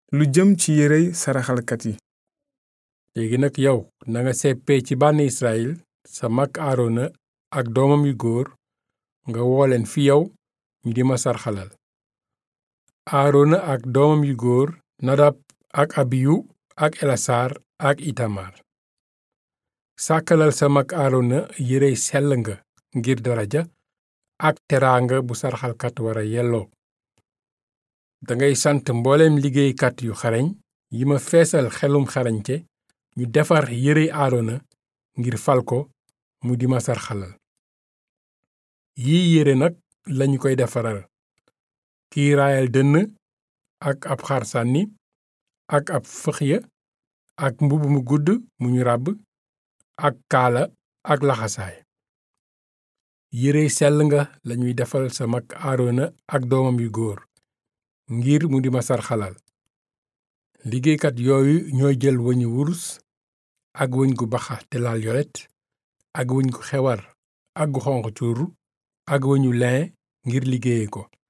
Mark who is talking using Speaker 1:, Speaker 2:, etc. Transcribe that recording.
Speaker 1: lu jëm ci yérey saraxalkat yi
Speaker 2: léegi nag yow nanga seppee ci bànni Israyil sa mag Aarona ak doomam yu góor nga woo leen fi yow ñu di ma sarxalal Aarona ak doomam yu góor Nadab ak Abiyu ak Elasaar ak Itamar sàkkalal sa mag Aarona yérey sell nga ngir daraja ak teraanga bu sarxalkat wara yelloo dangay sant mbooleem liggéeykat yu xarañ yi ma feesal xelum xarañte ñu defar yérey Aarona ngir fal ko mu di ma sarxalal yii yére nag lañu koy defaral kiiraayal dënn ak ab xar sànni ak ab fëxya ak mbubb mu gudd mu ñu ràbb ak kaala ak laxasaay yérey sell nga lañuy defal sa mag Aarona ak doomam yu góor ngir mu di ma sarxalal liggéeykat yooyu ñooy jël wëñu wurus ak wëñ gu baxa te laal yolet ak wëñ gu xewar ak gu xonq cuur ak wëñu lin ngir liggéeye ko